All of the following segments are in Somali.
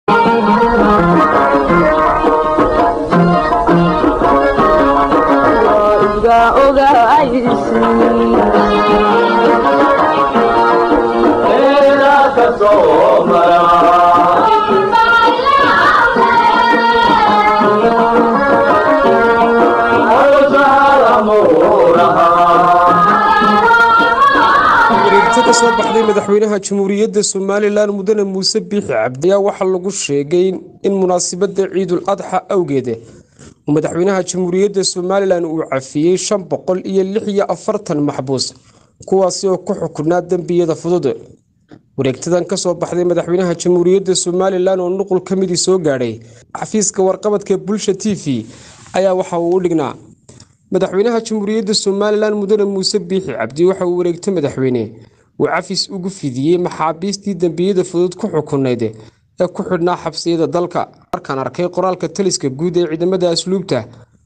wareegto ka soo baxday madaxweynaha jamhuuriyadda somalilan mudane muuse biixi cabdi ayaa waxaa lagu sheegay in munaasabadda ciidul adxa awgeed madaxweynaha jamhuuriyadda somalilan uu cafiyey shan boqol iyo lix iyo afartan maxbuus kuwaasi oo ku xukunaa dembiyada fudud wareegtadan ka soo baxday madaxweynaha jamhuuriyadda somalilan oo nuqul ka midii soo gaadhay xafiiska warqabadka bulsha t v ayaa waxa uu u dhignaa madaxweynaha jamhuuriyadda somalilan mudane muuse biixi cabdi waxa uu wareegto madaxweyne uu cafis ugu fidiyey maxaabiistii dembiyada fudud ku xukunayd ee ku xidhnaa xabsiyada dalka markaan arkay qoraalka taliska guud ee ciidamada asluubta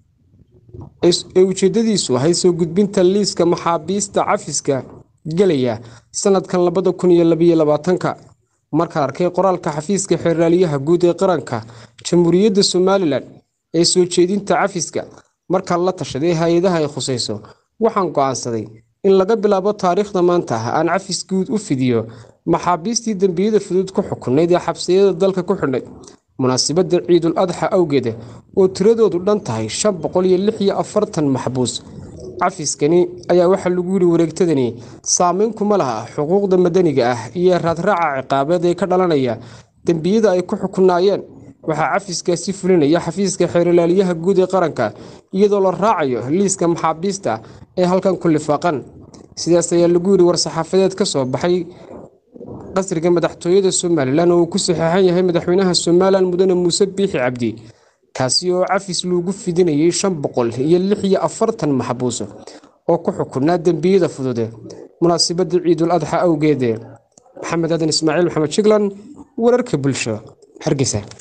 ee ujeedadiisu ahayd soo gudbinta liiska maxaabiista cafiska gelaya sanadkan labada kun iyo labaiyo labaatanka markaan arkay qoraalka xafiiska xeraaliyaha guud ee qaranka jamhuuriyadda somalilan ee soo jeedinta cafiska markaan la tashaday hay-adaha ay khusayso waxaan go'aansaday in laga bilaabo taariikhda maanta ah aan cafis guud u fidiyo maxaabiistii dembiyada fudud ku xukunayd ee xabsiyada dalka ku xidhnay munaasabadda ciidul adxa awgeed oo tiradoodu dhan tahay shan boqol iyo lix iyo afartan maxbuus cafiskani ayaa waxaa lagu yidhi wareegtadani saameyn kuma laha xuquuqda madaniga ah iyo raadraaca ciqaabeed ee ka dhalanaya dembiyada ay ku xukunaayeen waxaa cafiskaasi fulinaya xafiiska xeerlaaliyaha guud ee qaranka iyadoo la raacayo liiska maxaabiista ee halkan ku lifaaqan sidaas ayaa lagu yidhi war-saxaafadeed ka soo baxay qasriga madaxtooyada somalilan oo uu ku saxeexan yahay madaxweynaha somalilan mudane muuse biixi cabdi kaasi oo cafis loogu fidinayay shan boqol iyo lix iyo afartan maxbuus oo ku xukunaa dembiyada fudud munaasabadda ciidul adxa awgeed maxamed aadan ismaaciil maxamed jiglan wararka bulsho hargeysa